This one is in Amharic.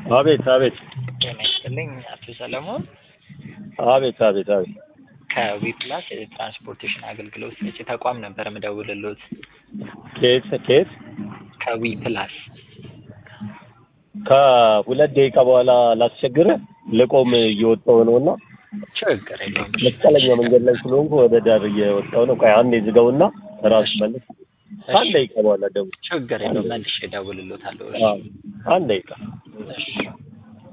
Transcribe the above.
አቤት አቤት ጤና ይስጥልኝ አቶ ሰለሞን አቤት አቤት አቤት ከዊፕላስ የትራንስፖርቴሽን አገልግሎት ሰጪ ተቋም ነበር የምደውልልዎት። ከየት ከየት ከዊፕላስ ከሁለት ደቂቃ በኋላ ላስቸግርህ ልቆም እየወጣሁ ነው እና ችግር የለውም። መስቀለኛ መንገድ ላይ ስለሆንኩ ወደ ዳር እየወጣሁ ነው። ቆይ አንዴ ዝጋውና ራሱ መልስ ከአንድ ደቂቃ በኋላ ደውል። ችግር የለውም። መልሼ እደውልልዎታለሁ። አዎ፣ አንድ ደቂቃ እሺ